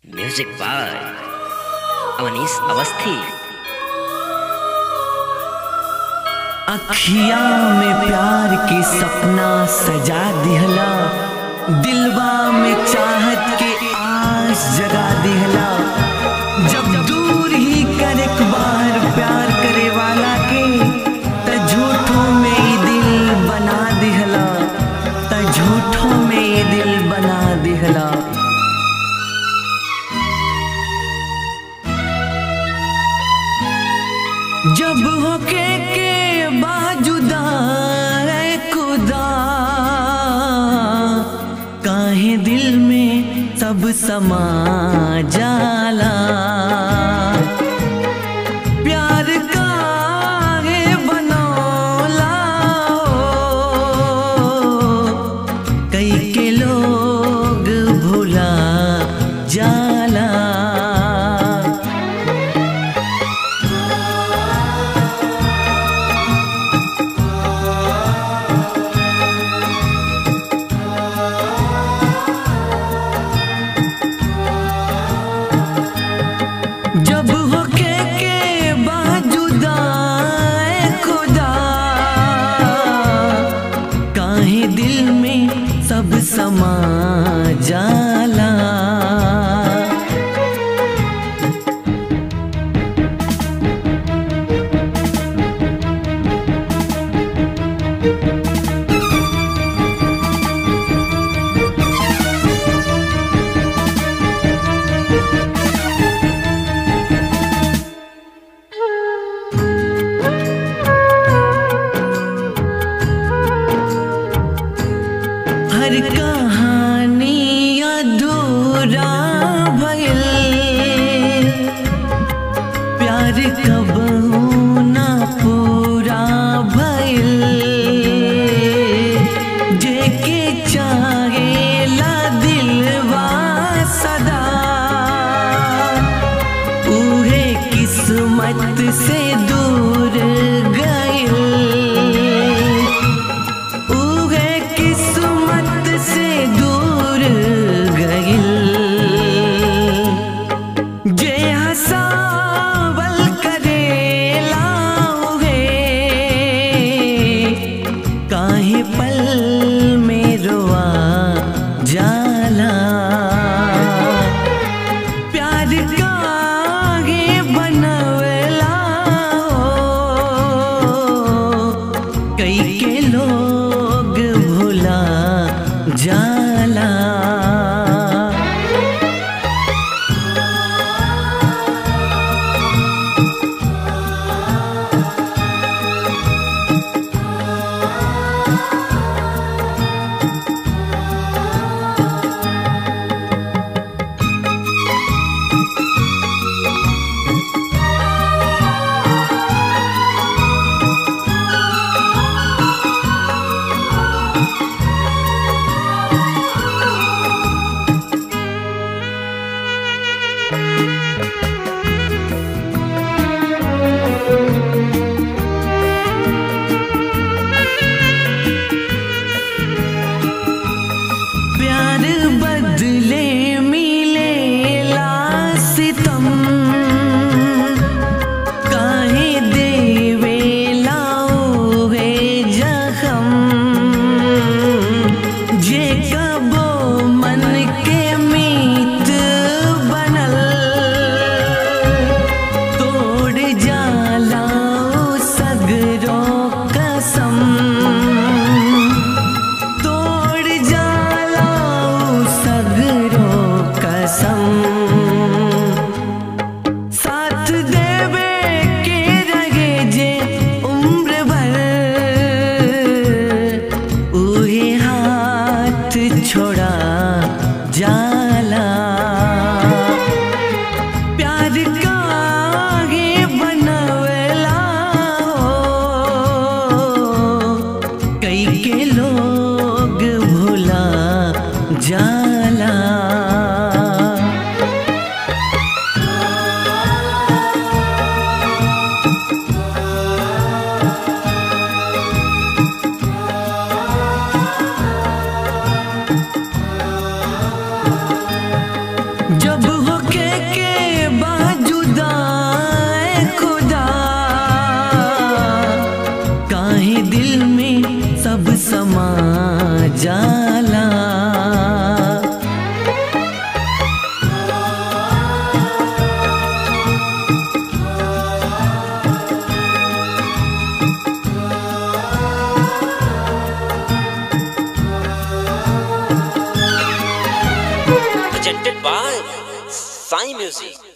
Music by Avnish Awasthi अखिया में प्यार के सपना सजा दिहला दिलवा में चाहत के आस जगा दिहला जब दूर ही कर एक बार प्यार करे वाला के त झूठों में ही दिल बना दिहला त झूठों में ही दिल बना दिहला जब होके के बाजुदा है खुदा काहे दिल में सब समा जाला प्यार काहे बनौला हो कई के लोग भुला जाला जब होके के बाजुदा है खुदा काहे दिल में सब समा जाला हर कहानी अधूरा भइल प्यार कब ना पूरा भइल जेके चाहेला दिलवा सदा उहे किस्मत से दूर गइल उहे किस्मत से दूर गइल जे हसावल करेला उहे काहे पल में रोआ जाला प्यार काहे बनवला हो कई के लोग भुला जाला प्यार बदले मिले सितम काहे देवे लाओ है जखम जे कबो मन के मीत बनल तोड़ जाला सगरो कसम तोड़ जाला सगरो कसम साथ देवे के रहे जे उम्र भर उहे हाथ छोड़ा जाला प्यार काहे बनवला हो कई के लोग भुला जाला काहे दिल में सब समा जाला presented by Sai Music.